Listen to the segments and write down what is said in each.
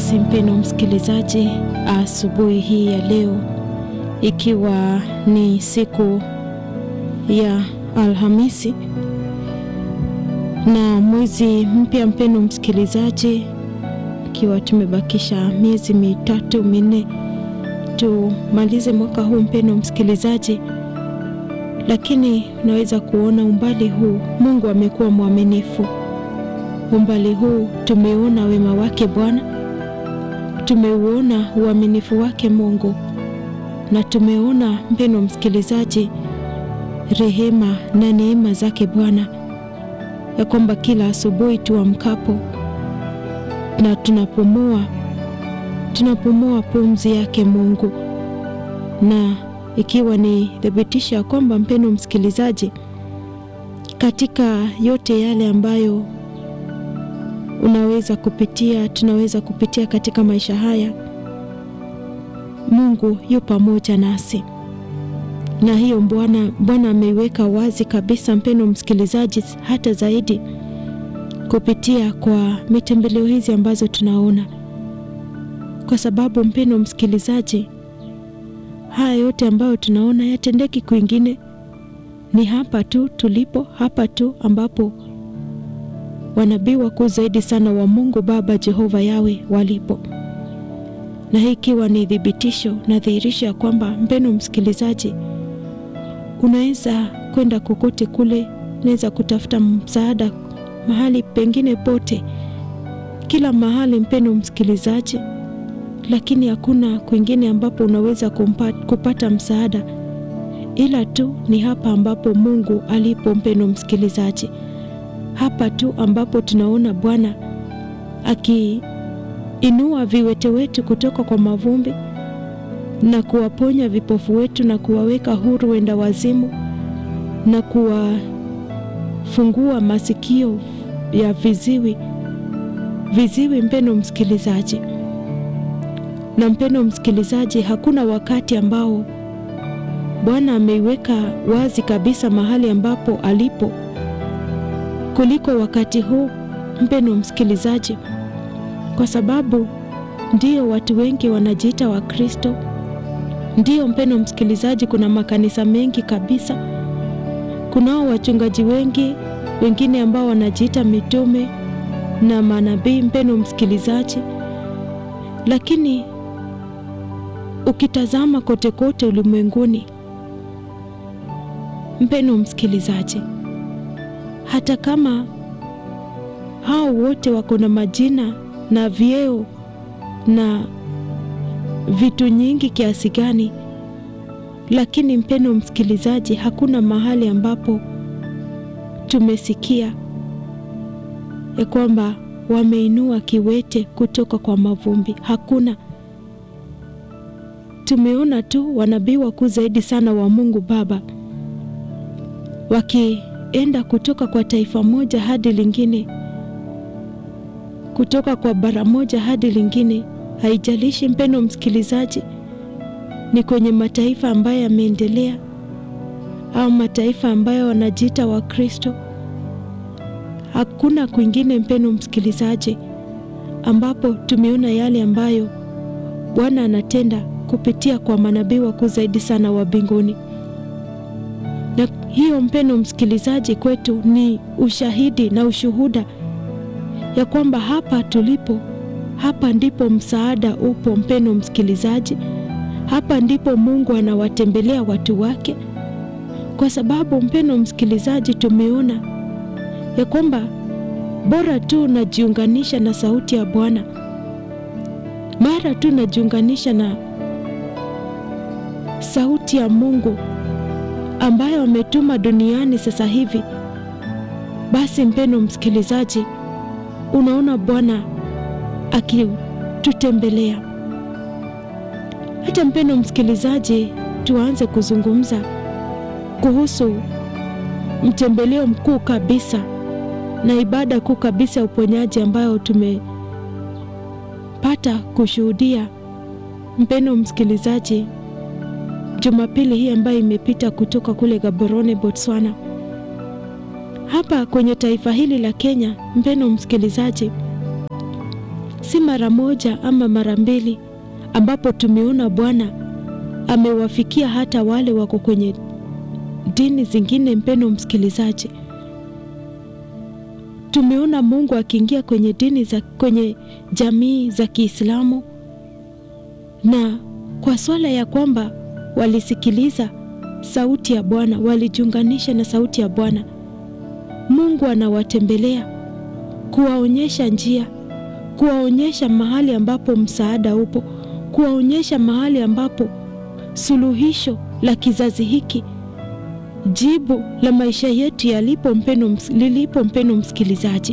Basi mpeno msikilizaji, asubuhi hii ya leo ikiwa ni siku ya Alhamisi na mwezi mpya, mpeno msikilizaji, ikiwa tumebakisha miezi mitatu minne tumalize mwaka huu, mpeno msikilizaji, lakini unaweza kuona umbali huu Mungu amekuwa mwaminifu. Umbali huu tumeona wema wake Bwana, tumeuona uaminifu wake Mungu, na tumeona mpeno msikilizaji, rehema na neema zake Bwana, ya kwamba kila asubuhi tuamkapo na tunapumua, tunapumua pumzi yake Mungu, na ikiwa ni thibitisho ya kwamba mpeno msikilizaji, katika yote yale ambayo unaweza kupitia tunaweza kupitia katika maisha haya, Mungu yu pamoja nasi, na hiyo Bwana Bwana ameiweka wazi kabisa, mpeno msikilizaji, hata zaidi kupitia kwa mitembeleo hizi ambazo tunaona, kwa sababu mpeno msikilizaji, haya yote ambayo tunaona yatendeki kwingine, ni hapa tu tulipo, hapa tu ambapo wanabii wakuu zaidi sana wa Mungu Baba Jehova Yawe walipo, na hii ikiwa ni thibitisho na dhihirisho ya kwamba mpeno msikilizaji, unaweza kwenda kokote kule, unaweza kutafuta msaada mahali pengine pote, kila mahali mpeno msikilizaji, lakini hakuna kwingine ambapo unaweza kumpa, kupata msaada ila tu ni hapa ambapo Mungu alipo, mpeno msikilizaji hapa tu ambapo tunaona Bwana akiinua viwete wetu kutoka kwa mavumbi na kuwaponya vipofu wetu na kuwaweka huru wenda wazimu na kuwafungua masikio ya viziwi viziwi, mpeno msikilizaji. Na mpeno msikilizaji, hakuna wakati ambao Bwana ameiweka wazi kabisa mahali ambapo alipo kuliko wakati huu mpeno msikilizaji, kwa sababu ndio watu wengi wanajiita Wakristo. Ndio mpeno msikilizaji, kuna makanisa mengi kabisa, kunao wachungaji wengi wengine ambao wanajiita mitume na manabii, mpeno msikilizaji, lakini ukitazama kote kote ulimwenguni, mpeno msikilizaji hata kama hao wote wako na majina na vyeo na vitu nyingi kiasi gani, lakini mpeno msikilizaji, hakuna mahali ambapo tumesikia ya kwamba wameinua kiwete kutoka kwa mavumbi. Hakuna. Tumeona tu wanabii wakuu zaidi sana wa Mungu Baba waki enda kutoka kwa taifa moja hadi lingine, kutoka kwa bara moja hadi lingine. Haijalishi mpeno msikilizaji, ni kwenye mataifa ambayo yameendelea au mataifa ambayo wanajiita Wakristo. Hakuna kwingine mpeno msikilizaji, ambapo tumeona yale ambayo Bwana anatenda kupitia kwa manabii wakuu zaidi sana wa mbinguni na hiyo mpeno msikilizaji, kwetu ni ushahidi na ushuhuda ya kwamba hapa tulipo, hapa ndipo msaada upo. Mpeno msikilizaji, hapa ndipo Mungu anawatembelea watu wake, kwa sababu mpeno msikilizaji, tumeona ya kwamba bora tu najiunganisha na sauti ya Bwana, mara tu najiunganisha na sauti ya Mungu ambayo ametuma duniani sasa hivi, basi mpeno msikilizaji, unaona Bwana akitutembelea. Hata mpeno msikilizaji, tuanze kuzungumza kuhusu mtembeleo mkuu kabisa na ibada kuu kabisa ya uponyaji ambayo tumepata kushuhudia, mpeno msikilizaji Jumapili hii ambayo imepita kutoka kule Gaborone, Botswana, hapa kwenye taifa hili la Kenya. Mpeno msikilizaji, si mara moja ama mara mbili ambapo tumeona Bwana amewafikia hata wale wako kwenye dini zingine. Mpendo msikilizaji, tumeona Mungu akiingia kwenye dini za kwenye jamii za Kiislamu, na kwa swala ya kwamba walisikiliza sauti ya Bwana, walijiunganisha na sauti ya Bwana, Mungu anawatembelea kuwaonyesha njia, kuwaonyesha mahali ambapo msaada upo, kuwaonyesha mahali ambapo suluhisho la kizazi hiki, jibu la maisha yetu yalipo, mpeno lilipo, mpeno msikilizaji.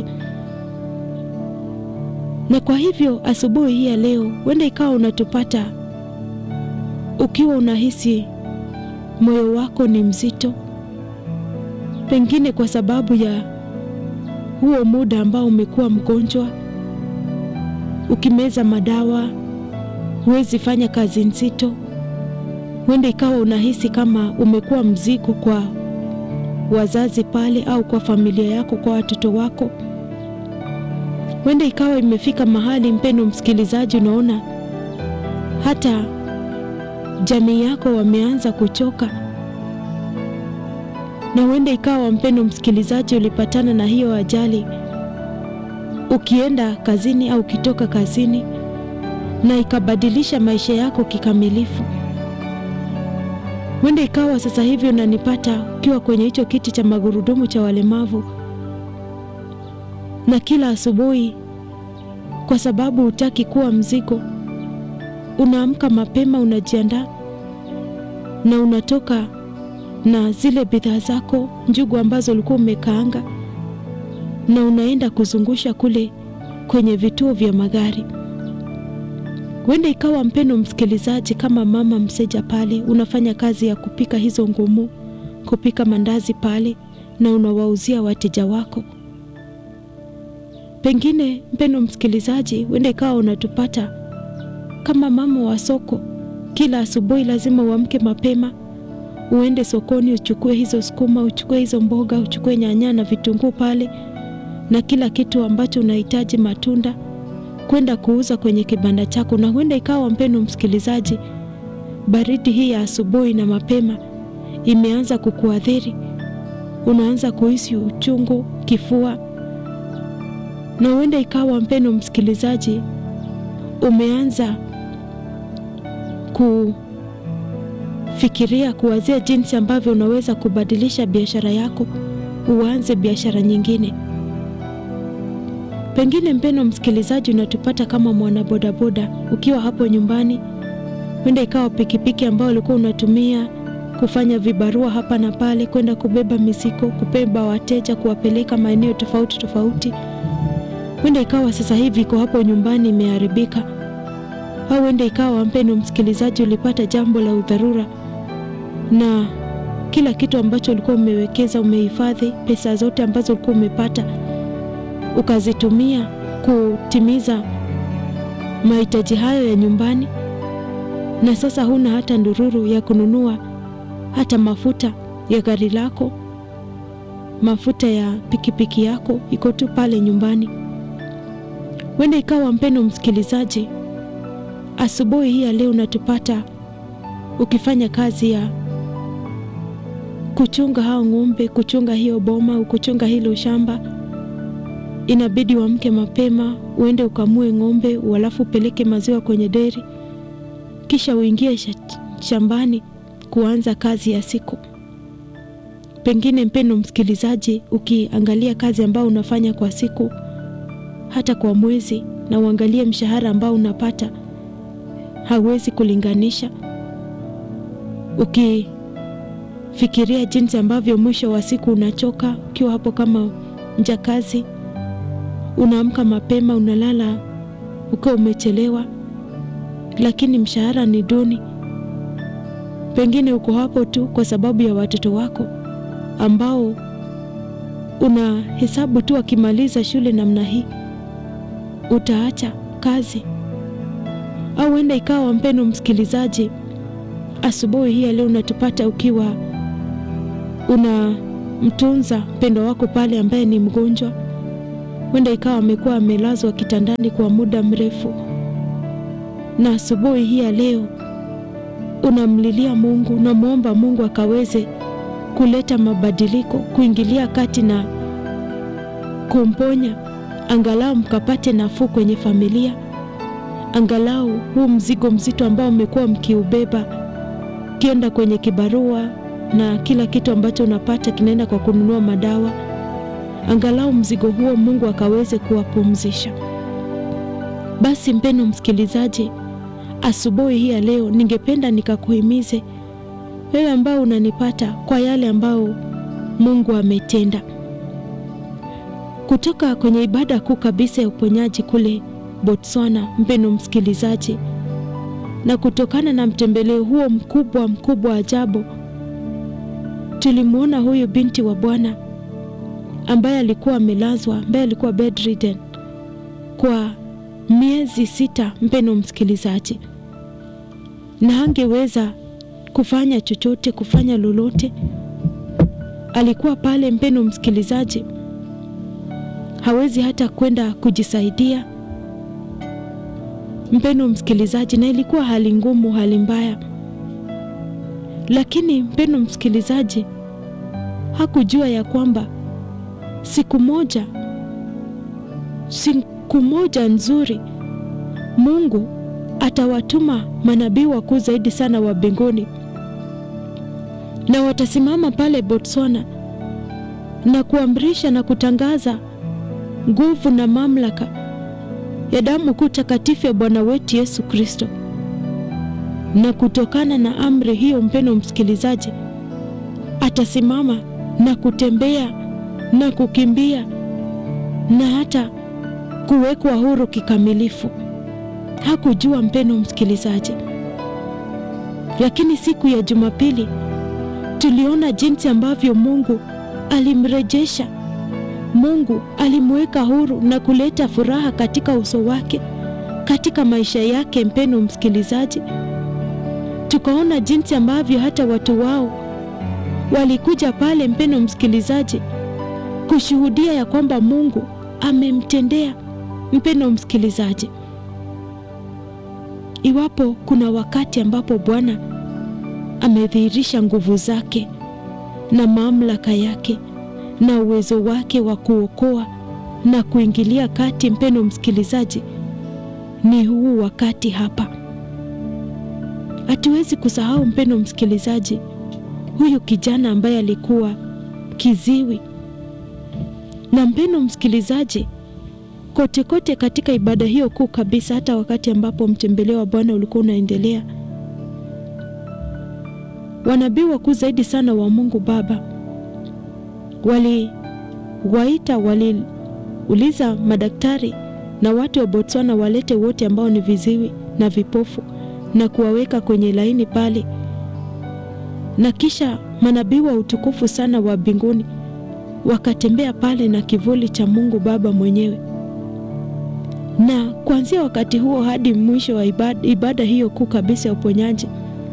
Na kwa hivyo asubuhi hii ya leo, huenda ikawa unatupata ukiwa unahisi moyo wako ni mzito, pengine kwa sababu ya huo muda ambao umekuwa mgonjwa, ukimeza madawa, huwezi fanya kazi nzito. Huenda ikawa unahisi kama umekuwa mzigo kwa wazazi pale, au kwa familia yako, kwa watoto wako. Huenda ikawa imefika mahali, mpendo msikilizaji, unaona hata jamii yako wameanza kuchoka, na huenda ikawa mpendo msikilizaji, ulipatana na hiyo ajali ukienda kazini au ukitoka kazini, na ikabadilisha maisha yako kikamilifu. Huenda ikawa sasa hivi unanipata ukiwa kwenye hicho kiti cha magurudumu cha walemavu, na kila asubuhi, kwa sababu hutaki kuwa mzigo, unaamka mapema, unajiandaa na unatoka na zile bidhaa zako, njugu ambazo ulikuwa umekaanga, na unaenda kuzungusha kule kwenye vituo vya magari. Huenda ikawa mpendo msikilizaji, kama mama mseja pale, unafanya kazi ya kupika hizo ngumu, kupika mandazi pale, na unawauzia wateja wako. Pengine mpendo msikilizaji, huenda ikawa unatupata kama mama wa soko. Kila asubuhi lazima uamke mapema, uende sokoni, uchukue hizo sukuma, uchukue hizo mboga, uchukue nyanya na vitunguu pale na kila kitu ambacho unahitaji, matunda kwenda kuuza kwenye kibanda chako. Na huenda ikawa mpendo msikilizaji, baridi hii ya asubuhi na mapema imeanza kukuathiri, unaanza kuhisi uchungu, kifua, na huenda ikawa mpendo msikilizaji, umeanza kufikiria, kuwazia jinsi ambavyo unaweza kubadilisha biashara yako, uanze biashara nyingine. Pengine mpendo msikilizaji, unatupata kama mwanabodaboda ukiwa hapo nyumbani, huenda ikawa pikipiki ambayo ulikuwa unatumia kufanya vibarua hapa na pale, kwenda kubeba mizigo, kubeba wateja, kuwapeleka maeneo tofauti tofauti. Huenda ikawa sasa hivi iko hapo nyumbani imeharibika, au huenda ikawa mpendo msikilizaji, ulipata jambo la udharura na kila kitu ambacho ulikuwa umewekeza, umehifadhi pesa zote ambazo ulikuwa umepata ukazitumia kutimiza mahitaji hayo ya nyumbani, na sasa huna hata ndururu ya kununua hata mafuta ya gari lako, mafuta ya pikipiki yako iko tu pale nyumbani. Wenda ikawa mpendo msikilizaji, asubuhi hii ya leo unatupata ukifanya kazi ya kuchunga hao ng'ombe, kuchunga hiyo boma au kuchunga hilo shamba inabidi uamke mapema uende ukamue ng'ombe, halafu upeleke maziwa kwenye deri, kisha uingie shambani kuanza kazi ya siku. Pengine mpendo msikilizaji, ukiangalia kazi ambayo unafanya kwa siku, hata kwa mwezi, na uangalie mshahara ambao unapata, hauwezi kulinganisha. Ukifikiria jinsi ambavyo mwisho wa siku unachoka ukiwa hapo kama mjakazi unaamka mapema, unalala ukiwa umechelewa, lakini mshahara ni duni. Pengine uko hapo tu kwa sababu ya watoto wako ambao una hesabu tu, akimaliza shule namna hii utaacha kazi. Au huenda ikawa mpendo msikilizaji, asubuhi hii leo unatupata ukiwa unamtunza mpendo wako pale ambaye ni mgonjwa huenda ikawa amekuwa amelazwa kitandani kwa muda mrefu, na asubuhi hii ya leo unamlilia Mungu, unamwomba Mungu akaweze kuleta mabadiliko, kuingilia kati na kumponya, angalau mkapate nafuu kwenye familia, angalau huu mzigo mzito ambao mmekuwa mkiubeba, kienda kwenye kibarua na kila kitu ambacho unapata kinaenda kwa kununua madawa, angalau mzigo huo Mungu akaweze kuwapumzisha. Basi mpendo msikilizaji, asubuhi hii ya leo ningependa nikakuhimize wewe ambao unanipata kwa yale ambayo Mungu ametenda kutoka kwenye ibada kuu kabisa ya uponyaji kule Botswana, mpendo msikilizaji, na kutokana na mtembeleo huo mkubwa mkubwa ajabu, tulimwona huyu binti wa Bwana ambaye alikuwa amelazwa, ambaye alikuwa bedridden kwa miezi sita, mpendo msikilizaji, na hangeweza kufanya chochote, kufanya lolote. Alikuwa pale, mpendo msikilizaji, hawezi hata kwenda kujisaidia, mpendo msikilizaji, na ilikuwa hali ngumu, hali mbaya. Lakini mpendo msikilizaji, hakujua ya kwamba siku moja, siku moja nzuri, Mungu atawatuma manabii wakuu zaidi sana wa mbinguni na watasimama pale Botswana na kuamrisha na kutangaza nguvu na mamlaka ya damu kuu takatifu ya Bwana wetu Yesu Kristo. Na kutokana na amri hiyo, mpendo msikilizaji, atasimama na kutembea na kukimbia na hata kuwekwa huru kikamilifu. Hakujua mpendo msikilizaji, lakini siku ya Jumapili tuliona jinsi ambavyo Mungu alimrejesha, Mungu alimweka huru na kuleta furaha katika uso wake, katika maisha yake. Mpendo msikilizaji, tukaona jinsi ambavyo hata watu wao walikuja pale, mpendo msikilizaji, kushuhudia ya kwamba Mungu amemtendea. Mpendo msikilizaji, iwapo kuna wakati ambapo Bwana amedhihirisha nguvu zake na mamlaka yake na uwezo wake wa kuokoa na kuingilia kati, mpendo msikilizaji, ni huu wakati hapa. Hatuwezi kusahau mpendo msikilizaji, huyu kijana ambaye alikuwa kiziwi. Na mpendo msikilizaji, kote kote katika ibada hiyo kuu kabisa, hata wakati ambapo mtembeleo wa Bwana ulikuwa unaendelea wanabii wakuu zaidi sana wa Mungu Baba waliwaita, waliuliza madaktari na watu wa Botswana walete wote ambao ni viziwi na vipofu na kuwaweka kwenye laini pale, na kisha manabii wa utukufu sana wa mbinguni wakatembea pale na kivuli cha Mungu Baba mwenyewe. Na kuanzia wakati huo hadi mwisho wa ibada, ibada hiyo kuu kabisa ya uponyaji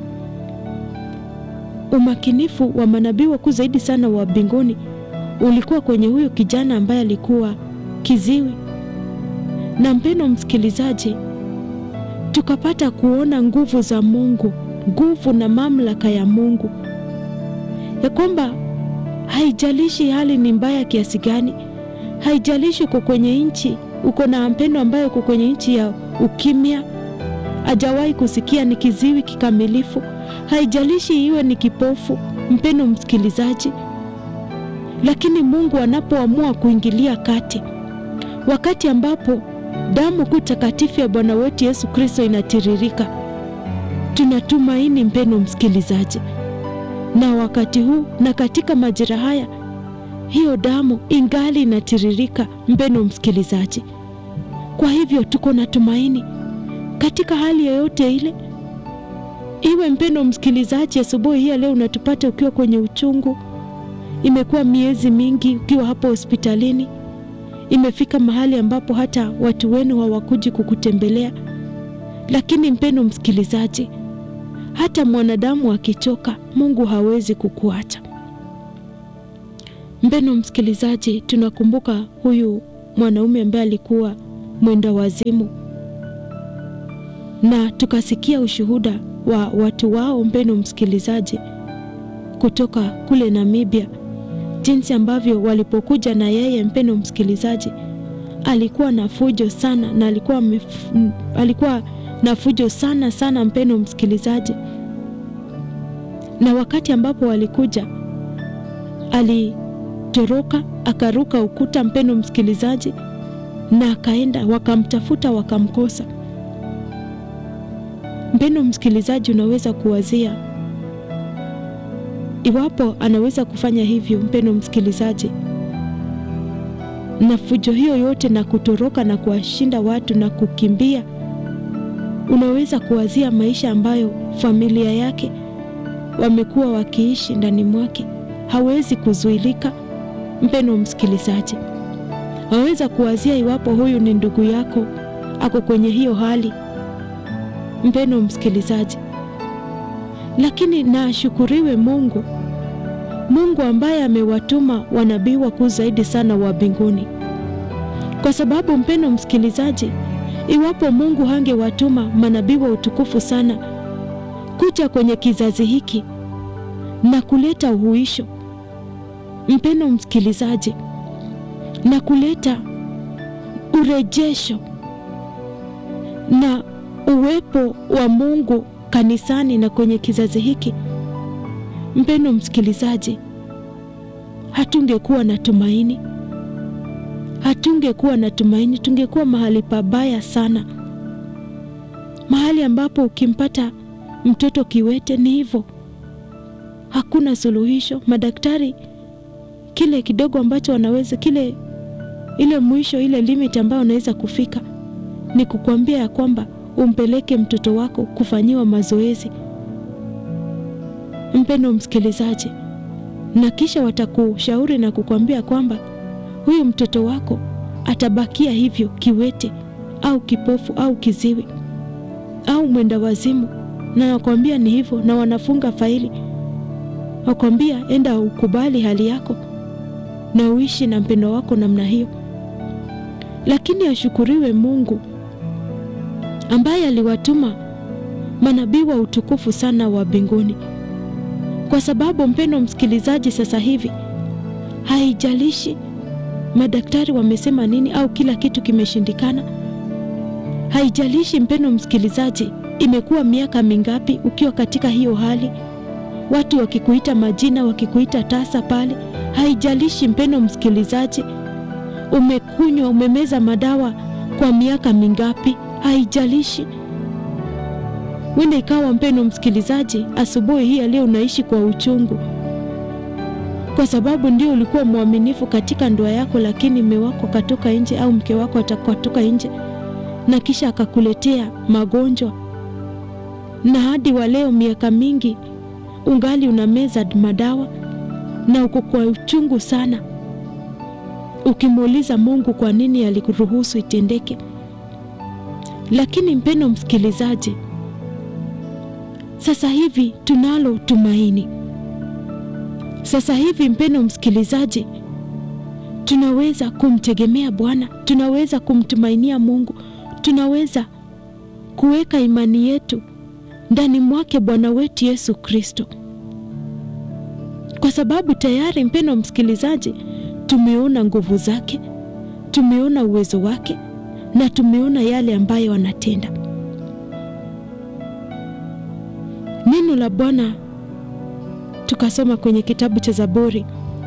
umakinifu wa manabii wakuu zaidi sana wa mbinguni ulikuwa kwenye huyu kijana ambaye alikuwa kiziwi. Na mpendo msikilizaji, tukapata kuona nguvu za Mungu, nguvu na mamlaka ya Mungu, ya kwamba haijalishi hali ni mbaya kiasi gani, haijalishi uko kwenye nchi, uko na mpendo ambaye uko kwenye nchi ya ukimya, hajawahi kusikia, ni kiziwi kikamilifu haijalishi iwe ni kipofu, mpendo msikilizaji, lakini Mungu anapoamua kuingilia kati, wakati ambapo damu kuu takatifu ya Bwana wetu Yesu Kristo inatiririka, tunatumaini mpendo msikilizaji, na wakati huu na katika majira haya, hiyo damu ingali inatiririka, mpendo msikilizaji. Kwa hivyo tuko na tumaini katika hali yoyote ile Iwe mpendo msikilizaji, asubuhi hii leo unatupata ukiwa kwenye uchungu, imekuwa miezi mingi ukiwa hapo hospitalini, imefika mahali ambapo hata watu wenu hawakuji kukutembelea. Lakini mpendo msikilizaji, hata mwanadamu akichoka, Mungu hawezi kukuacha. Mpendo msikilizaji, tunakumbuka huyu mwanaume ambaye alikuwa mwenda wazimu, na tukasikia ushuhuda wa watu wao, mpeno msikilizaji, kutoka kule Namibia, jinsi ambavyo walipokuja na yeye, mpeno msikilizaji, alikuwa na fujo sana na alikuwa, mef, alikuwa na fujo sana sana, mpeno msikilizaji, na wakati ambapo walikuja alitoroka akaruka ukuta, mpeno msikilizaji, na akaenda wakamtafuta, wakamkosa. Mpeno msikilizaji, unaweza kuwazia iwapo anaweza kufanya hivyo, mpeno msikilizaji, na fujo hiyo yote na kutoroka na kuwashinda watu na kukimbia, unaweza kuwazia maisha ambayo familia yake wamekuwa wakiishi ndani mwake. Hawezi kuzuilika, mpeno msikilizaji. Waweza kuwazia iwapo huyu ni ndugu yako ako kwenye hiyo hali, mpeno msikilizaji. Lakini na ashukuriwe Mungu, Mungu ambaye amewatuma wanabii wakuu zaidi sana wa mbinguni, kwa sababu mpeno msikilizaji, iwapo Mungu hangewatuma manabii wa utukufu sana kuja kwenye kizazi hiki na kuleta uhuisho, mpeno msikilizaji, na kuleta urejesho na uwepo wa Mungu kanisani na kwenye kizazi hiki, mpendo msikilizaji, hatungekuwa na tumaini, hatungekuwa na tumaini. Tungekuwa mahali pabaya sana, mahali ambapo ukimpata mtoto kiwete ni hivyo, hakuna suluhisho. Madaktari kile kidogo ambacho wanaweza kile, ile mwisho, ile limit ambayo wanaweza kufika ni kukuambia ya kwamba umpeleke mtoto wako kufanyiwa mazoezi, mpendo msikilizaji, na kisha watakushauri na kukwambia kwamba huyu mtoto wako atabakia hivyo kiwete au kipofu au kiziwi au mwenda wazimu, na nakwambia ni hivyo, na wanafunga faili, wakwambia enda ukubali hali yako na uishi na mpendo wako namna hiyo. Lakini ashukuriwe Mungu ambaye aliwatuma manabii wa utukufu sana wa mbinguni, kwa sababu mpendo msikilizaji, sasa hivi haijalishi madaktari wamesema nini au kila kitu kimeshindikana, haijalishi mpendo msikilizaji, imekuwa miaka mingapi ukiwa katika hiyo hali, watu wakikuita majina, wakikuita tasa pale, haijalishi mpendo msikilizaji, umekunywa umemeza madawa kwa miaka mingapi haijalishi. Wenda ikawa mpendo msikilizaji, asubuhi hii leo unaishi kwa uchungu, kwa sababu ndio ulikuwa mwaminifu katika ndoa yako, lakini mume wako akatoka nje au mke wako atakatoka nje na kisha akakuletea magonjwa, na hadi wa leo miaka mingi ungali unameza madawa na uko kwa uchungu sana, ukimuuliza Mungu kwa nini alikuruhusu itendeke. Lakini mpendo msikilizaji, sasa hivi tunalo tumaini. Sasa hivi mpendo msikilizaji, tunaweza kumtegemea Bwana, tunaweza kumtumainia Mungu, tunaweza kuweka imani yetu ndani mwake Bwana wetu Yesu Kristo, kwa sababu tayari mpendo msikilizaji, tumeona nguvu zake, tumeona uwezo wake na tumeona yale ambayo anatenda. Neno la Bwana tukasoma kwenye kitabu cha Zaburi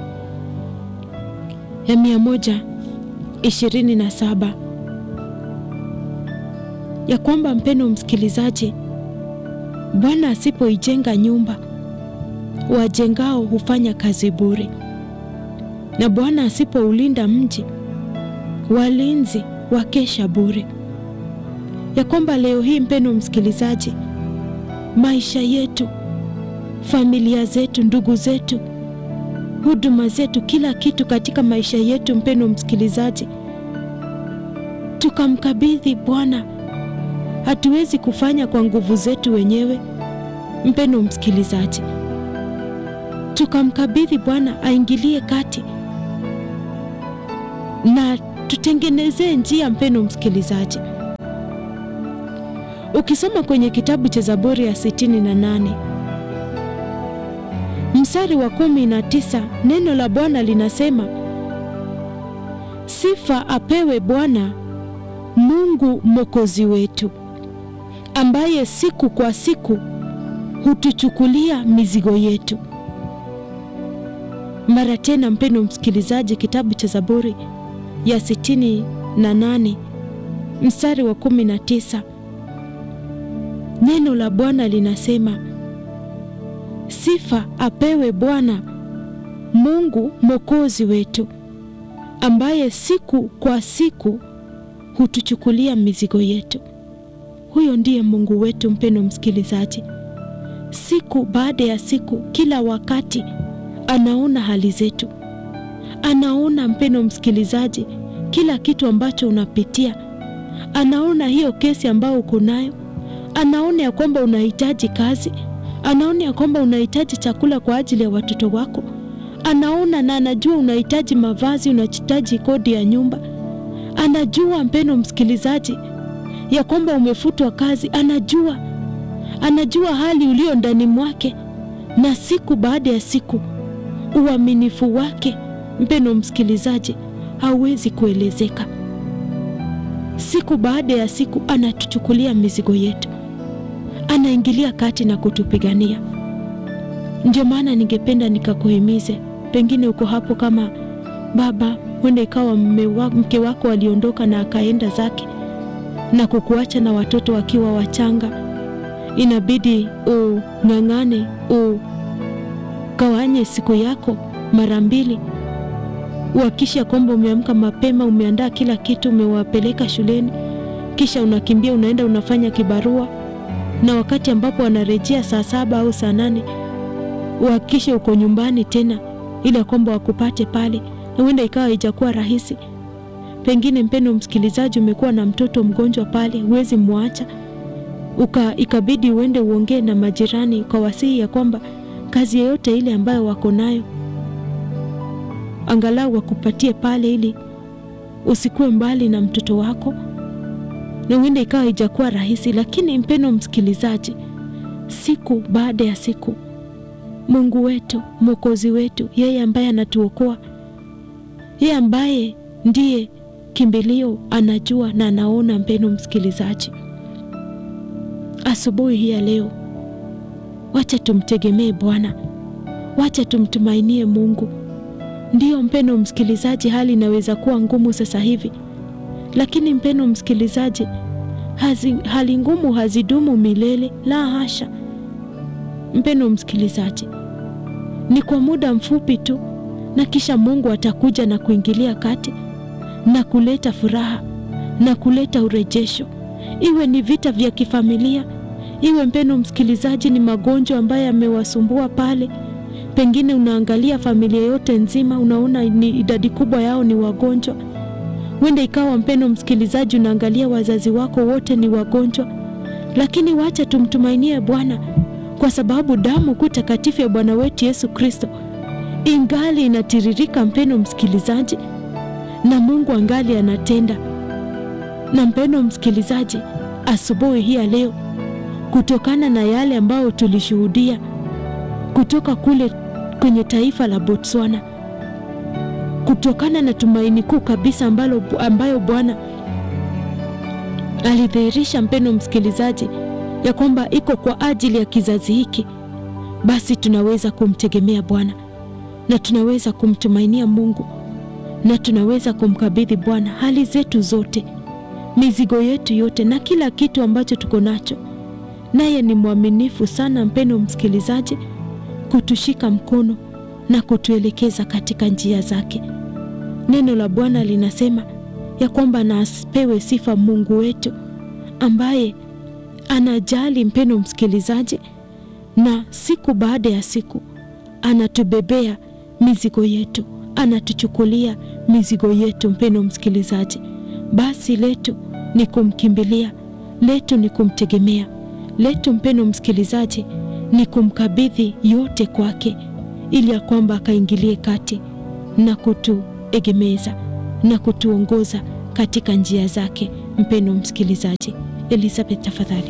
ya mia moja ishirini na saba ya kwamba mpendo msikilizaji, Bwana asipoijenga nyumba, wajengao hufanya kazi bure, na Bwana asipoulinda mji, walinzi wakesha bure. Ya kwamba leo hii mpendo msikilizaji, maisha yetu, familia zetu, ndugu zetu, huduma zetu, kila kitu katika maisha yetu, mpendo msikilizaji, tukamkabidhi Bwana. Hatuwezi kufanya kwa nguvu zetu wenyewe, mpendo msikilizaji, tukamkabidhi Bwana aingilie kati na tutengenezee njia, mpeno msikilizaji. Ukisoma kwenye kitabu cha Zaburi ya sitini na nane mstari wa kumi na tisa neno la Bwana linasema, sifa apewe Bwana Mungu mwokozi wetu, ambaye siku kwa siku hutuchukulia mizigo yetu. Mara tena, mpendo msikilizaji, kitabu cha Zaburi ya sitini na nane mstari wa kumi na tisa neno la Bwana linasema sifa apewe Bwana Mungu mwokozi wetu, ambaye siku kwa siku hutuchukulia mizigo yetu. Huyo ndiye Mungu wetu, mpendo msikilizaji. Siku baada ya siku, kila wakati anaona hali zetu, anaona mpendo msikilizaji, kila kitu ambacho unapitia, anaona hiyo kesi ambayo uko nayo, anaona ya kwamba unahitaji kazi anaona ya kwamba unahitaji chakula kwa ajili ya watoto wako, anaona na anajua unahitaji mavazi, unahitaji kodi ya nyumba, anajua mpendo msikilizaji, ya kwamba umefutwa kazi, anajua anajua hali ulio ndani mwake, na siku baada ya siku uaminifu wake mpendo msikilizaji hauwezi kuelezeka. Siku baada ya siku anatuchukulia mizigo yetu anaingilia kati na kutupigania. Ndio maana ningependa nikakuhimize, pengine uko hapo kama baba, huenda ikawa mke wako aliondoka na akaenda zake na kukuacha na watoto wakiwa wachanga, inabidi ung'ang'ane, ugawanye siku yako mara mbili, uhakisha kwamba umeamka mapema, umeandaa kila kitu, umewapeleka shuleni, kisha unakimbia unaenda unafanya kibarua na wakati ambapo wanarejea saa saba au saa nane uhakikishe uko nyumbani tena, ili kwamba wakupate pale, na huenda ikawa haijakuwa rahisi. Pengine mpendo msikilizaji, umekuwa na mtoto mgonjwa pale, huwezi mwacha uka, ikabidi uende uongee na majirani kwa wasihi ya kwamba kazi yoyote ile ambayo wako nayo angalau wakupatie pale, ili usikuwe mbali na mtoto wako na huenda ikawa haijakuwa rahisi, lakini mpendo msikilizaji, siku baada ya siku, Mungu wetu mwokozi wetu, yeye ambaye anatuokoa, yeye ambaye ndiye kimbilio, anajua na anaona. Mpendo msikilizaji, asubuhi hii ya leo, wacha tumtegemee Bwana, wacha tumtumainie Mungu. Ndiyo mpendo msikilizaji, hali inaweza kuwa ngumu sasa hivi lakini mpendo msikilizaji, hazi, hali ngumu hazidumu milele, la hasha. Mpendo msikilizaji, ni kwa muda mfupi tu, na kisha Mungu atakuja na kuingilia kati na kuleta furaha na kuleta urejesho, iwe ni vita vya kifamilia, iwe mpendo msikilizaji, ni magonjwa ambayo yamewasumbua pale. Pengine unaangalia familia yote nzima, unaona ni idadi kubwa yao ni wagonjwa Wenda ikawa mpendo msikilizaji, unaangalia wazazi wako wote ni wagonjwa, lakini wacha tumtumainie Bwana, kwa sababu damu kuu takatifu ya Bwana wetu Yesu Kristo ingali inatiririka, mpendo msikilizaji, na Mungu angali anatenda. Na mpendo msikilizaji, asubuhi hii ya leo, kutokana na yale ambayo tulishuhudia kutoka kule kwenye taifa la Botswana kutokana na tumaini kuu kabisa ambalo ambayo Bwana alidhihirisha, mpendo msikilizaji, ya kwamba iko kwa ajili ya kizazi hiki, basi tunaweza kumtegemea Bwana na tunaweza kumtumainia Mungu na tunaweza kumkabidhi Bwana hali zetu zote, mizigo yetu yote na kila kitu ambacho tuko nacho, naye ni mwaminifu sana, mpendo msikilizaji, kutushika mkono na kutuelekeza katika njia zake. Neno la Bwana linasema ya kwamba na asipewe sifa Mungu wetu ambaye anajali, mpendo msikilizaji, na siku baada ya siku anatubebea mizigo yetu, anatuchukulia mizigo yetu. Mpendo msikilizaji, basi letu ni kumkimbilia, letu ni kumtegemea, letu mpendo msikilizaji ni kumkabidhi yote kwake ili ya kwamba akaingilie kati na kutuegemeza. na kutuongoza katika njia zake. Mpendo msikilizaji, Elizabeth tafadhali.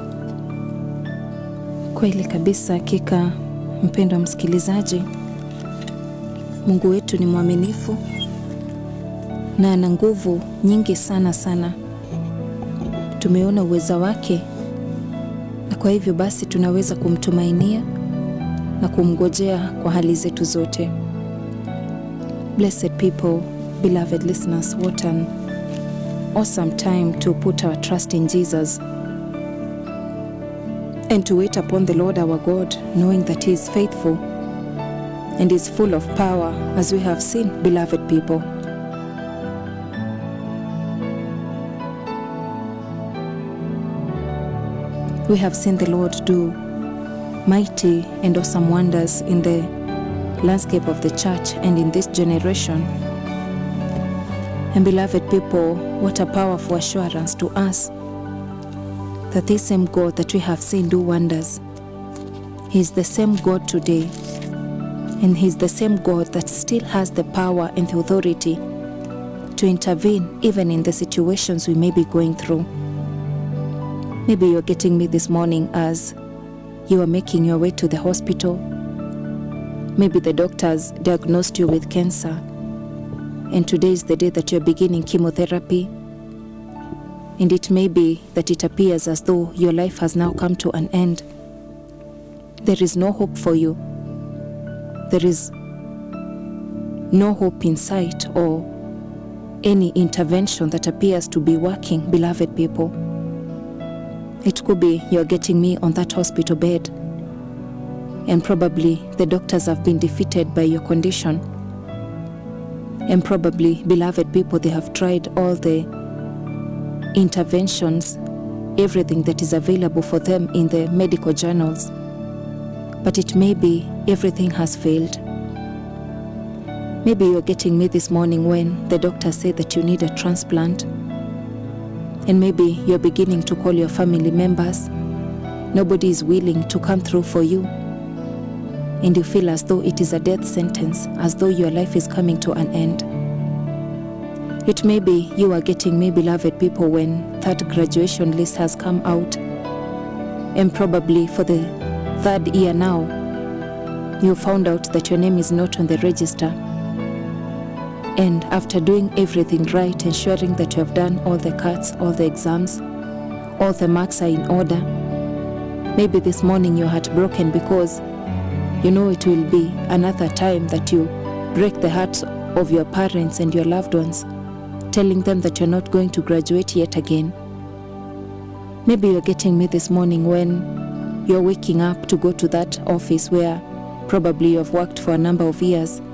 Kweli kabisa, hakika mpendo wa msikilizaji, Mungu wetu ni mwaminifu na ana nguvu nyingi sana sana. Tumeona uweza wake, na kwa hivyo basi tunaweza kumtumainia na kumngojea kwa hali zetu zote. Blessed people, beloved listeners, what an awesome time to put our trust in Jesus and to wait upon the Lord our God, knowing that He is faithful and is full of power, as we have seen, beloved people. We have seen the Lord do mighty and awesome wonders in the landscape of the church and in this generation. And beloved people, what a powerful assurance to us that this same God that we have seen do wonders, He is the same God today, and He is the same God that still has the power and the authority to intervene even in the situations we may be going through. Maybe you're getting me this morning as you are making your way to the hospital. Maybe the doctors diagnosed you with cancer, and today is the day that you're beginning chemotherapy. And it may be that it appears as though your life has now come to an end. There is no hope for you. There is no hope in sight or any intervention that appears to be working, beloved people. It could be you're getting me on that hospital bed, and probably the doctors have been defeated by your condition. And probably, beloved people, they have tried all the interventions, everything that is available for them in the medical journals. But it may be everything has failed. Maybe you're getting me this morning when the doctor said that you need a transplant. And maybe you're beginning to call your family members. Nobody is willing to come through for you. And you feel as though it is a death sentence, as though your life is coming to an end. It may be you are getting me, beloved people, when that graduation list has come out. And probably for the third year now, you found out that your name is not on the register. And after doing everything right, ensuring that you have done all the cuts, all the exams, all the marks are in order, maybe this morning you're heartbroken because you know it will be another time that you break the hearts of your parents and your loved ones, telling them that you're not going to graduate yet again. Maybe you're getting me this morning when you're waking up to go to that office where probably you have worked for a number of years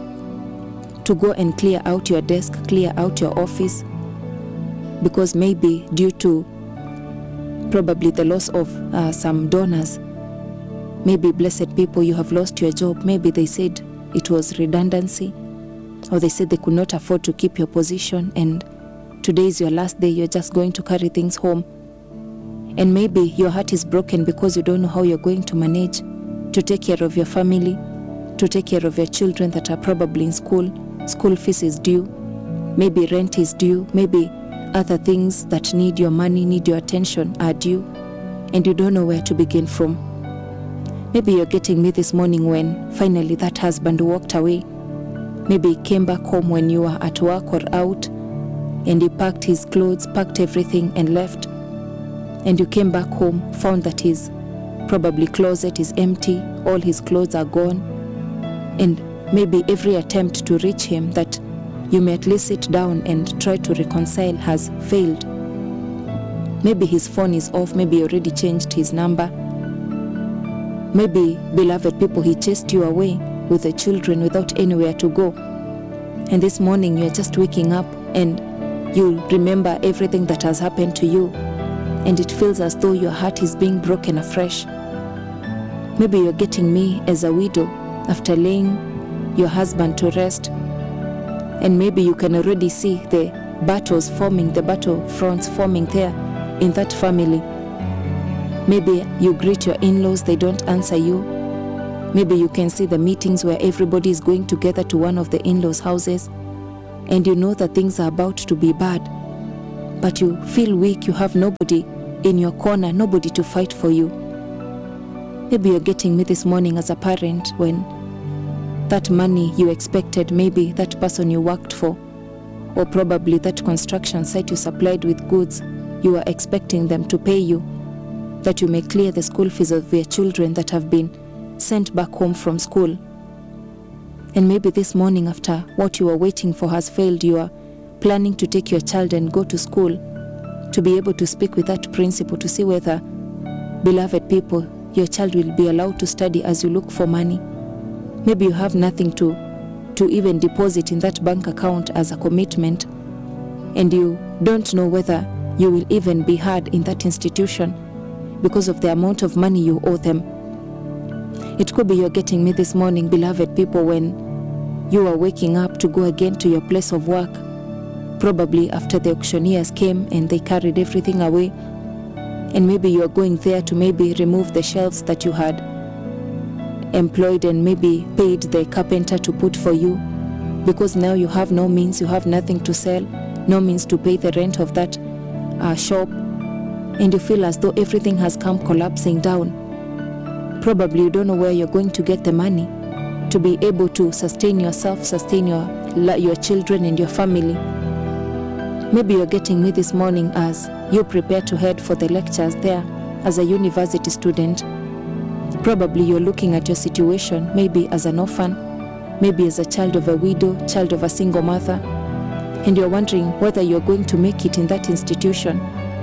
to go and clear out your desk, clear out your office, because maybe due to probably the loss of uh, some donors, maybe blessed people, you have lost your job. Maybe they said it was redundancy, or they said they could not afford to keep your position, and today is your last day, you're just going to carry things home. And maybe your heart is broken because you don't know how you're going to manage to take care of your family, to take care of your children that are probably in school. School fees is due, maybe rent is due, maybe other things that need your money, need your attention are due, and you don't know where to begin from. Maybe you're getting me this morning when finally that husband walked away. Maybe he came back home when you were at work or out, and he packed his clothes, packed everything, and left. And you came back home, found that his probably closet is empty, all his clothes are gone, and maybe every attempt to reach him that you may at least sit down and try to reconcile has failed. Maybe his phone is off, maybe he already changed his number. Maybe, beloved people, he chased you away with the children without anywhere to go. And this morning you're just waking up and you remember everything that has happened to you, and it feels as though your heart is being broken afresh. Maybe you're getting me as a widow after laying your husband to rest, and maybe you can already see the battles forming, the battle fronts forming there in that family. Maybe you greet your in laws, they don't answer you. Maybe you can see the meetings where everybody is going together to one of the in laws' houses, and you know that things are about to be bad, but you feel weak, you have nobody in your corner, nobody to fight for you. Maybe you're getting me this morning as a parent when that money you expected, maybe that person you worked for, or probably that construction site you supplied with goods, you are expecting them to pay you, that you may clear the school fees of your children that have been sent back home from school. And maybe this morning, after what you are waiting for has failed, you are planning to take your child and go to school to be able to speak with that principal to see whether, beloved people, your child will be allowed to study as you look for money. Maybe you have nothing to, to even deposit in that bank account as a commitment, and you don't know whether you will even be heard in that institution because of the amount of money you owe them. It could be you're getting me this morning, beloved people, when you are waking up to go again to your place of work, probably after the auctioneers came and they carried everything away. And maybe you are going there to maybe remove the shelves that you had employed and maybe paid the carpenter to put for you because now you have no means, you have nothing to sell, no means to pay the rent of that uh, shop, and you feel as though everything has come collapsing down. Probably you don't know where you're going to get the money to be able to sustain yourself, sustain your, your children and your family. Maybe you're getting me this morning as you prepare to head for the lectures there as a university student. Probably you're looking at your situation, maybe as an orphan, maybe as a child of a widow, child of a single mother, and you're wondering whether you're going to make it in that institution.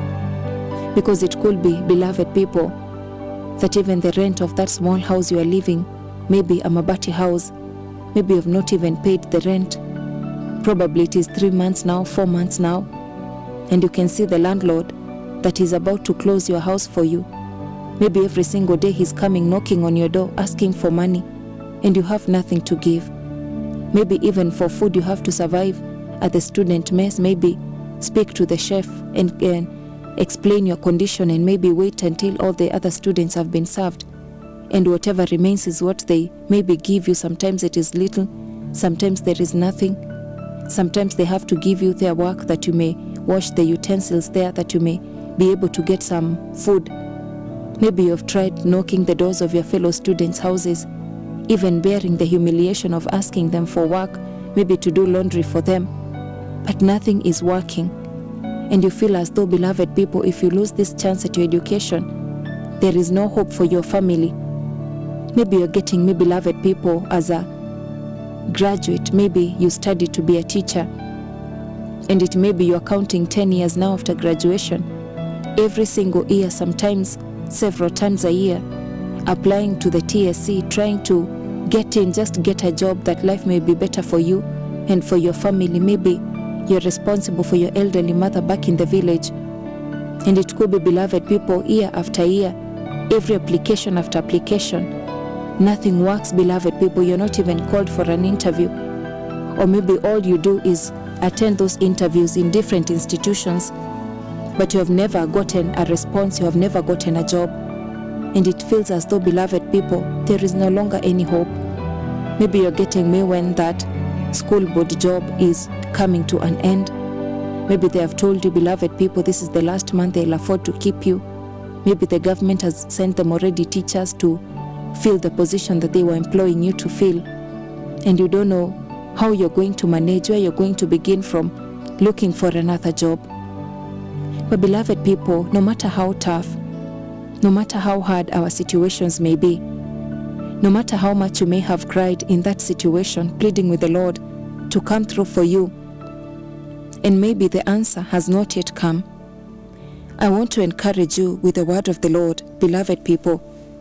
Because it could be, beloved people, that even the rent of that small house you are living, maybe a Mabati house, maybe you've not even paid the rent. Probably it is three months now, four months now, and you can see the landlord that is about to close your house for you. Maybe every single day he's coming knocking on your door asking for money, and you have nothing to give. Maybe even for food you have to survive at the student mess, maybe speak to the chef and, and explain your condition and maybe wait until all the other students have been served and whatever remains is what they maybe give you sometimes it is little sometimes there is nothing sometimes they have to give you their work that you may wash the utensils there that you may be able to get some food maybe you have tried knocking the doors of your fellow students houses even bearing the humiliation of asking them for work maybe to do laundry for them but nothing is working and you feel as though, beloved people, if you lose this chance at your education, there is no hope for your family. Maybe you're getting me, beloved people, as a graduate. Maybe you studied to be a teacher, and it may be you're counting 10 years now after graduation. Every single year, sometimes several times a year, applying to the TSC, trying to get in, just get a job that life may be better for you and for your family. Maybe you're responsible for your elderly mother back in the village. And it could be, beloved people, year after year, every application after application. Nothing works, beloved people. You're not even called for an interview. Or maybe all you do is attend those interviews in different institutions, but you have never gotten a response, you have never gotten a job. And it feels as though, beloved people, there is no longer any hope. Maybe you're getting me when that school board job is coming to an end. Maybe they have told you, beloved people, this is the last month they'll afford to keep you. Maybe the government has sent them already teachers to fill the position that they were employing you to fill. And you don't know how you're going to manage, where you're going to begin from looking for another job. But, beloved people, no matter how tough, no matter how hard our situations may be, no matter how much you may have cried in that situation, pleading with the Lord to come through for you, and maybe the answer has not yet come, I want to encourage you with the word of the Lord, beloved people.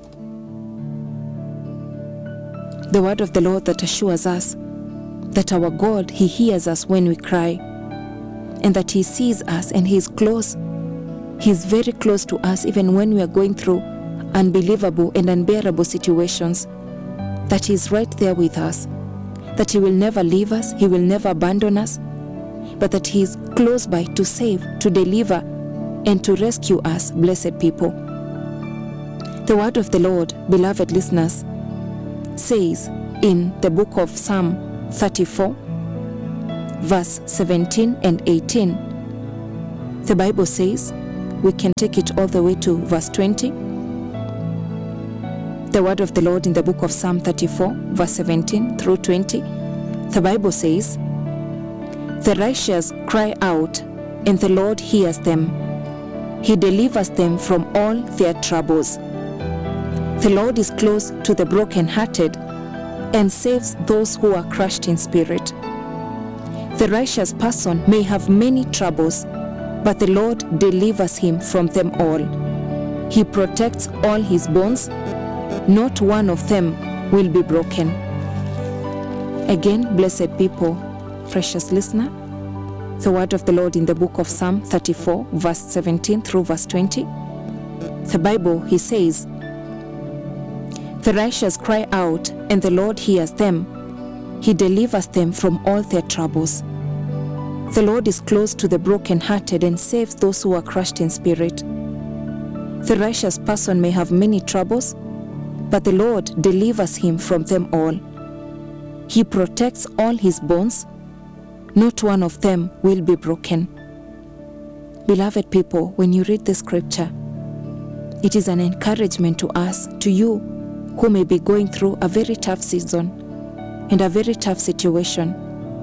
The word of the Lord that assures us that our God, He hears us when we cry, and that He sees us and He is close. He is very close to us even when we are going through unbelievable and unbearable situations, that He is right there with us, that He will never leave us, He will never abandon us, but that He is close by to save, to deliver, and to rescue us, blessed people. The word of the Lord, beloved listeners, says in the book of Psalm 34, verse 17 and 18. The Bible says, we can take it all the way to verse 20. The word of the Lord in the book of Psalm 34, verse 17 through 20. The Bible says, The righteous cry out, and the Lord hears them. He delivers them from all their troubles. The Lord is close to the brokenhearted and saves those who are crushed in spirit. The righteous person may have many troubles, but the Lord delivers him from them all. He protects all his bones, not one of them will be broken. Again, blessed people, precious listener, the word of the Lord in the book of Psalm 34, verse 17 through verse 20. The Bible, he says, The righteous cry out, and the Lord hears them. He delivers them from all their troubles. The Lord is close to the brokenhearted and saves those who are crushed in spirit. The righteous person may have many troubles, but the Lord delivers him from them all. He protects all his bones, not one of them will be broken. Beloved people, when you read the scripture, it is an encouragement to us, to you who may be going through a very tough season and a very tough situation.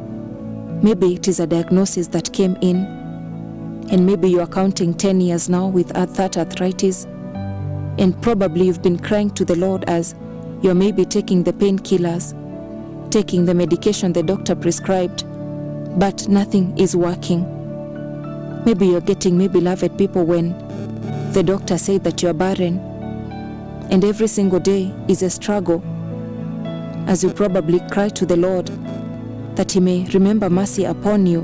Maybe it is a diagnosis that came in, and maybe you are counting 10 years now with that arthritis, and probably you've been crying to the Lord as you're maybe taking the painkillers, taking the medication the doctor prescribed, but nothing is working. Maybe you're getting me, beloved people, when the doctor said that you're barren, and every single day is a struggle, as you probably cry to the Lord that He may remember mercy upon you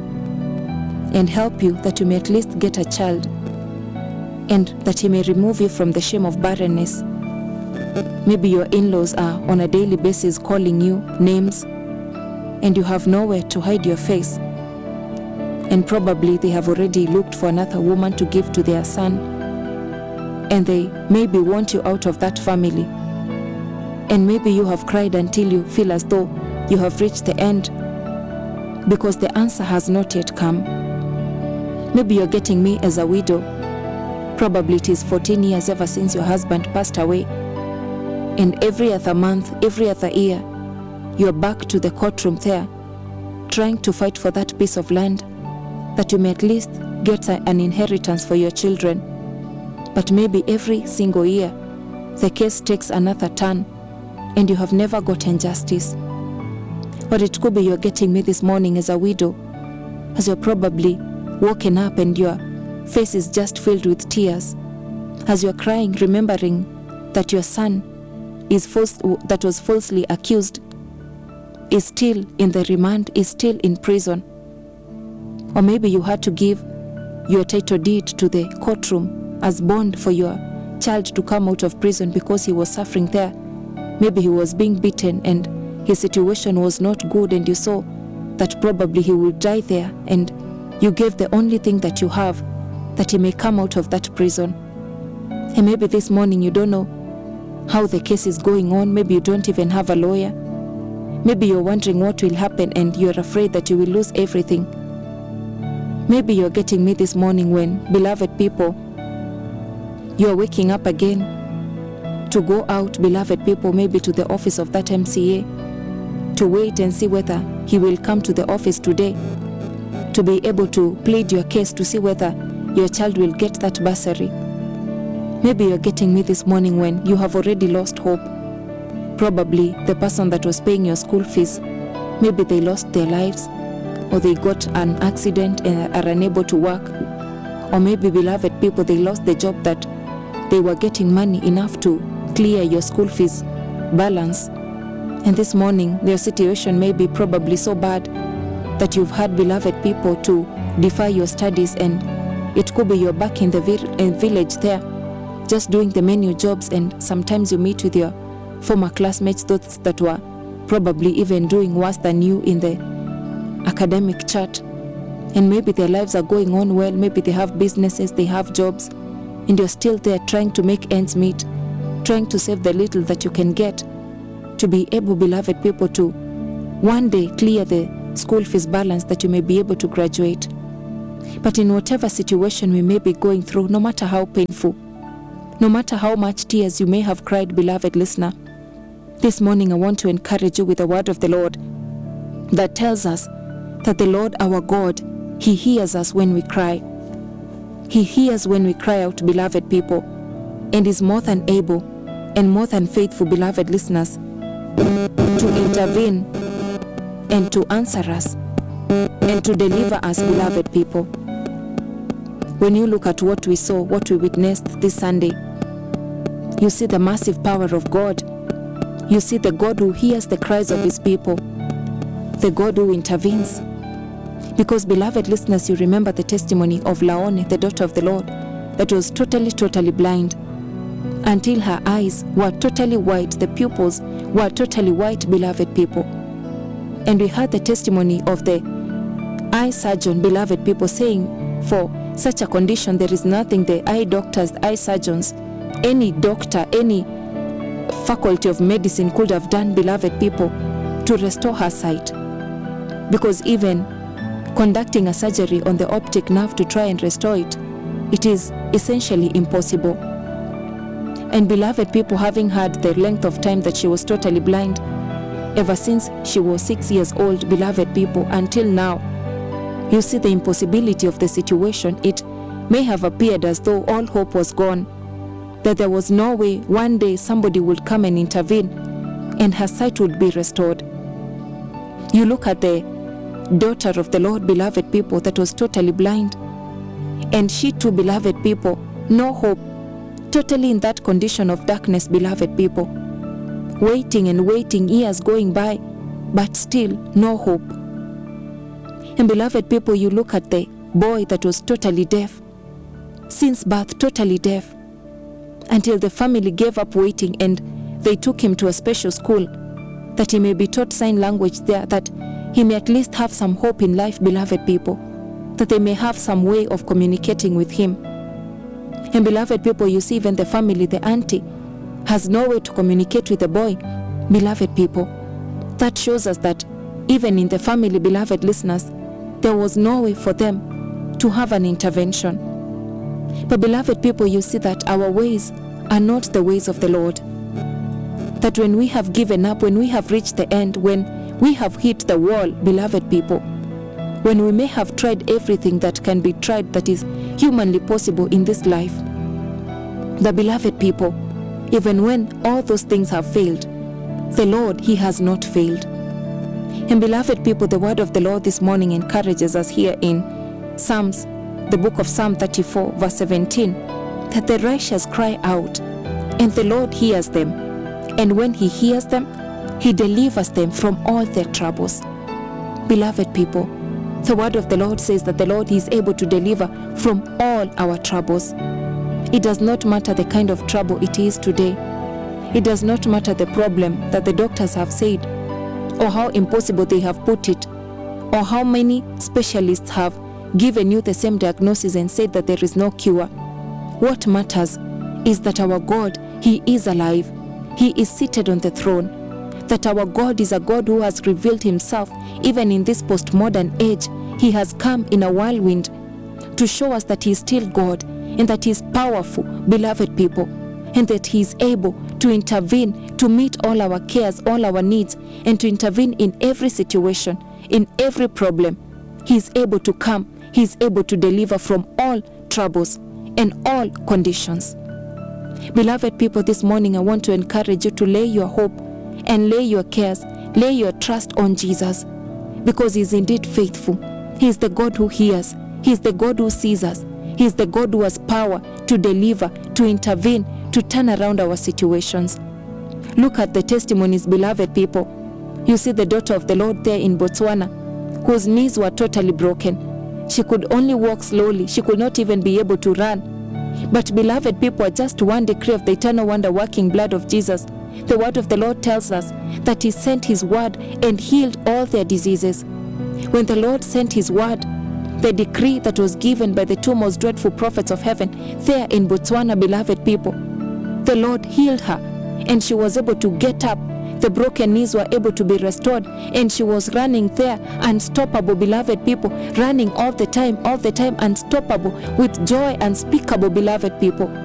and help you that you may at least get a child, and that He may remove you from the shame of barrenness. Maybe your in laws are on a daily basis calling you names, and you have nowhere to hide your face. And probably they have already looked for another woman to give to their son, and they maybe want you out of that family. And maybe you have cried until you feel as though you have reached the end because the answer has not yet come. Maybe you're getting me as a widow. Probably it is 14 years ever since your husband passed away. And every other month, every other year, you're back to the courtroom there, trying to fight for that piece of land that you may at least get a- an inheritance for your children. But maybe every single year, the case takes another turn and you have never gotten justice. Or it could be you're getting me this morning as a widow, as you're probably woken up and your face is just filled with tears, as you're crying, remembering that your son is false, that was falsely accused is still in the remand, is still in prison. Or maybe you had to give your title deed to the courtroom as bond for your child to come out of prison because he was suffering there. Maybe he was being beaten and his situation was not good, and you saw that probably he will die there, and you gave the only thing that you have that he may come out of that prison. And maybe this morning you don't know how the case is going on, maybe you don't even have a lawyer. Maybe you're wondering what will happen and you're afraid that you will lose everything. Maybe you're getting me this morning when, beloved people, you're waking up again to go out, beloved people, maybe to the office of that MCA, to wait and see whether he will come to the office today, to be able to plead your case to see whether your child will get that bursary. Maybe you're getting me this morning when you have already lost hope. Probably the person that was paying your school fees, maybe they lost their lives, or they got an accident and are unable to work, or maybe, beloved people, they lost the job that they were getting money enough to clear your school fees balance. And this morning, their situation may be probably so bad that you've had beloved people to defer your studies, and it could be you're back in the vil- uh, village there, just doing the menu jobs, and sometimes you meet with your former classmates, those that were probably even doing worse than you in the academic chart. And maybe their lives are going on well, maybe they have businesses, they have jobs, and you're still there trying to make ends meet, trying to save the little that you can get to be able, beloved people, to one day clear the school fees balance that you may be able to graduate. But in whatever situation we may be going through, no matter how painful, no matter how much tears you may have cried, beloved listener, this morning I want to encourage you with the word of the Lord that tells us that the Lord our God, He hears us when we cry. He hears when we cry out, beloved people, and is more than able and more than faithful, beloved listeners, to intervene and to answer us and to deliver us, beloved people. When you look at what we saw, what we witnessed this Sunday, you see the massive power of God. You see the God who hears the cries of his people, the God who intervenes. Because, beloved listeners, you remember the testimony of Laone, the daughter of the Lord, that was totally, totally blind until her eyes were totally white, the pupils were totally white, beloved people. And we heard the testimony of the eye surgeon, beloved people, saying, For such a condition, there is nothing the eye doctors, the eye surgeons, any doctor, any faculty of medicine could have done, beloved people, to restore her sight. Because even conducting a surgery on the optic nerve to try and restore it, it is essentially impossible. And beloved people, having had the length of time that she was totally blind, ever since she was six years old, beloved people, until now, you see the impossibility of the situation. It may have appeared as though all hope was gone, that there was no way one day somebody would come and intervene and her sight would be restored. You look at the daughter of the Lord, beloved people, that was totally blind, and she too, beloved people, no hope, totally in that condition of darkness, beloved people, waiting and waiting, years going by, but still no hope. And beloved people, you look at the boy that was totally deaf, since birth, totally deaf, until the family gave up waiting and they took him to a special school that he may be taught sign language there, that he may at least have some hope in life, beloved people, that they may have some way of communicating with him. And beloved people, you see, even the family, the auntie, has no way to communicate with the boy. Beloved people, that shows us that even in the family, beloved listeners, there was no way for them to have an intervention. But, beloved people, you see that our ways are not the ways of the Lord. That when we have given up, when we have reached the end, when we have hit the wall, beloved people, when we may have tried everything that can be tried that is humanly possible in this life, the beloved people, even when all those things have failed, the Lord, He has not failed. And beloved people, the word of the Lord this morning encourages us here in Psalms, the book of Psalm 34, verse 17, that the righteous cry out, and the Lord hears them. And when He hears them, He delivers them from all their troubles. Beloved people, the word of the Lord says that the Lord is able to deliver from all our troubles. It does not matter the kind of trouble it is today. It does not matter the problem that the doctors have said, or how impossible they have put it, or how many specialists have given you the same diagnosis and said that there is no cure. What matters is that our God, He is alive. He is seated on the throne. That our God is a God who has revealed Himself even in this postmodern age. He has come in a whirlwind to show us that He is still God and that He is powerful, beloved people, and that He is able to intervene to meet all our cares, all our needs, and to intervene in every situation, in every problem. He is able to come, He is able to deliver from all troubles and all conditions. Beloved people, this morning I want to encourage you to lay your hope and lay your cares, lay your trust on Jesus because He is indeed faithful. He is the God who hears, He is the God who sees us, He is the God who has power to deliver, to intervene, to turn around our situations. Look at the testimonies, beloved people. You see the daughter of the Lord there in Botswana, whose knees were totally broken. She could only walk slowly, she could not even be able to run. But, beloved people, just one decree of the eternal wonder working blood of Jesus, the word of the Lord tells us that He sent His word and healed all their diseases. When the Lord sent His word, the decree that was given by the two most dreadful prophets of heaven there in Botswana, beloved people, the Lord healed her and she was able to get up, the broken knees were able to be restored. And she was running there, unstoppable, beloved people, running all the time, all the time, unstoppable, with joy unspeakable, beloved people.